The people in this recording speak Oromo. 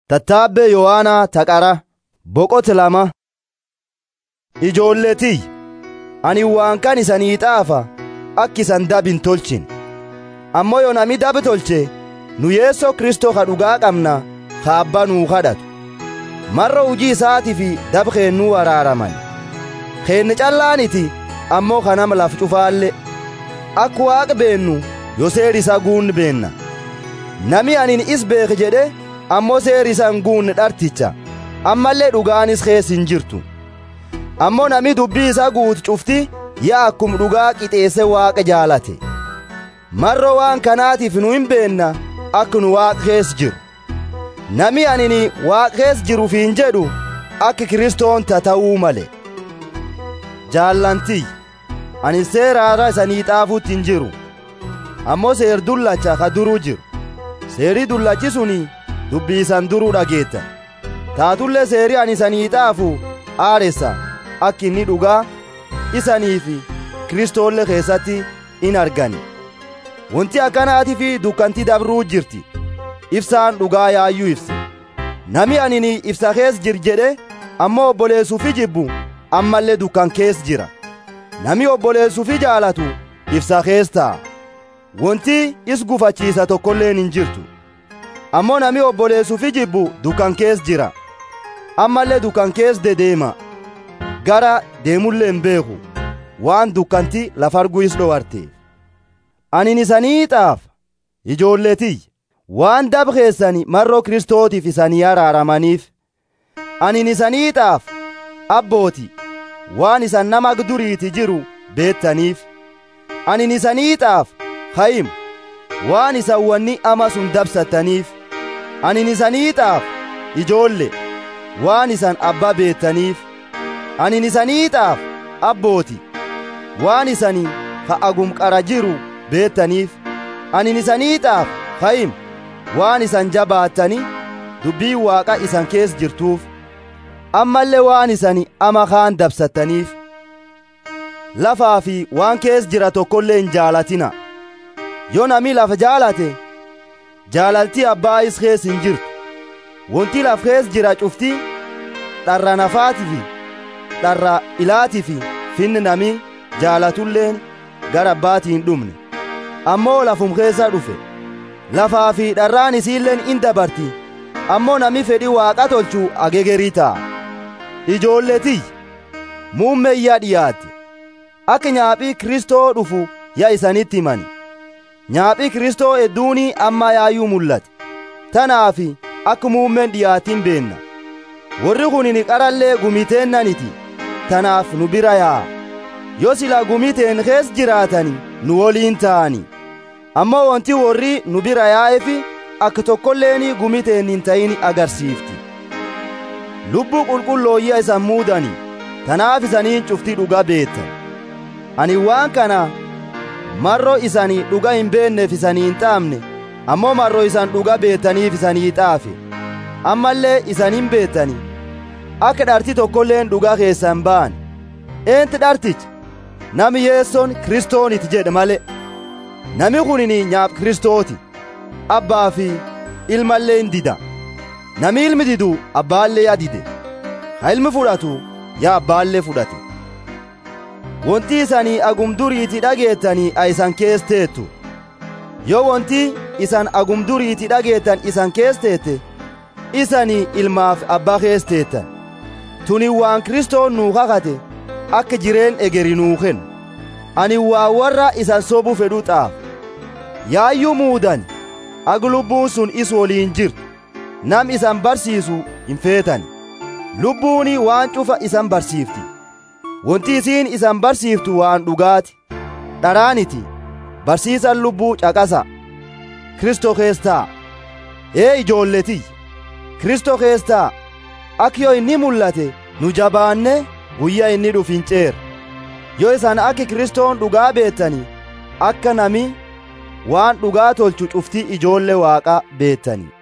Tattaabbee Yohaanaa Taqara Boqote lama Ijoolletii ani waan kan isanii xaafa akka isan dab hin tolchin ammoo yoo nami dab tolche nu yeessoo Kristoo ka dhugaa qabna ka abbaa nuu kadhatu marra hujii isaatii fi dab keennuu araaraman keenne callaaniti ammoo kanama laf cufaalle akka waaqa beennu yoo seeri isa guunni beenna nami anin is beeke jedhe ammoo seeri isa hin guunne dharticha ammallee dhugaanis kees hin jirtu ammoo nami dubbii isa guutu cufti yaa akkum dhugaa qixeesse waaqa jaalate marro waan kanaatiif nu hin beenna akka nu waaqa kees jiru nami anini waaqa kees jiruuf hin jedhu akka kiristoon ta'uu male jaallantii ani seeraara isanii xaafuutti hin jiru ammoo seer dullacha ka duruu jiru seerii dullachi suni dubbii isan duruu dhageettan taatullee seerii ani isanii xaafu aaressa akka inni dhugaa isanii fi kristoolle keessatti in argani wanti akkanaatii fi dukkantii dabruu jirti ibsaan dhugaa yaayyuu ibse nami anini ibsa kees jir jedhe ammoo obboleessuufi jibbu ammallee dukkan kees jira nami obboleessuufi jaalatu ibsa kees ta'a wanti is gufachiisa tokkolleen hin jirtu ammoo nami obboleessuufi jibbu dukkan kees jira ammallee dukkan kees dedeema gara deemullee hin beeku waan dukkanti lafarguu is dhowarteef anin isanii xaafa ijoolletii waan dab keessani marroo kristootiif isanii araaramaniif anin isanii xaafa abbooti waan isan nama duriiti jiru beettaniif anin isanii xaafa hayim waan isan wanni ama sun dabsattaniif anin isanii xaafa ijoolle waan isan abba beettaniif anin isanii xaafa abbooti waan isani ka agum qara jiru beettaniif anin isanii xaafa hayim waan isan jabaattani dubbii waaqa isan kees jirtuuf ammallee waan isani ama kaan dabsattaniif lafaa fi waan kees jira tokkollee hin jaalatina yoo nami lafa jaalate jaalaltii abbaa is kees hin jirtu wanti laf kees jira cufti dharra nafaatii fi dharra ilaatii fi finni nami jaalatulleen gara abbaatii hin dhumne ammoo lafum keessa dhufe lafaa fi dharraan isiilleen in dabarti ammoo nami fedhi waaqa tolchuu agegerii ta'a ijoolletii muummeeyyaa dhiyaatte akka nyaaphii kristoo dhufu yaa isanitti himani nyaaphii kristoo hedduunii amma yaayyuu mul'ate tanaafi akka muummeen dhiyaatiin beenna warri kunin qarallee gumiteennaniti tanaaf nu bira yaa'a yoo silaa gumiteen kees jiraatani nu woliin ta'ani ammoo wanti warri nu bira yaa'efi akka tokkolleeni gumiteen hin ta'in agarsiifti lubbuu qulqullooyya isan muudani tanaaf isaniin cuftii dhuga beettan ani waan kana marro isanii dhuga hin beenneef isanii hin xaafne ammoo marro isan dhuga beettaniif isanii xaafe ammallee isan hin beettani akka dharti tokkolleen dhuga keessan ba'an eenti dharticha nami yeessoon kristooniti jedhe male nami kunini nyaaf kristooti abbaa fi ilmallee hin dida nami ilmi didu abbaallee yaa dide ha ilmi fudhatu yaa abbaallee fudhate wonti isanii agum duriiti dhageettanii a isan kees teettu yoo wonti isan agum duriiti dhageettan isan kees teette isanii ilmaaf abbaa kees teettan tuni waan kristoon nuu kakate akka jireen egeri nuu kennu ani waa warra isan sobuu fedhu xaaf yaayyuu muudan ag lubbuun sun is woliin jirtu nam isan barsiisu hin feetani lubbuuni waan cufa isan barsiifti wanti isiin isan barsiiftu waan dhugaati dharaaniti barsiisan lubbuu caqasa kristoo keessaa ee ijoolletii kristoo keessaa ak yoo inni mul'ate nu jabaanne guyyaa inni dhuf hin ceer yoo isan akki kristoon dhugaa beettani akka nami waan dhugaa tolchu cuftii ijoollee waaqa beettani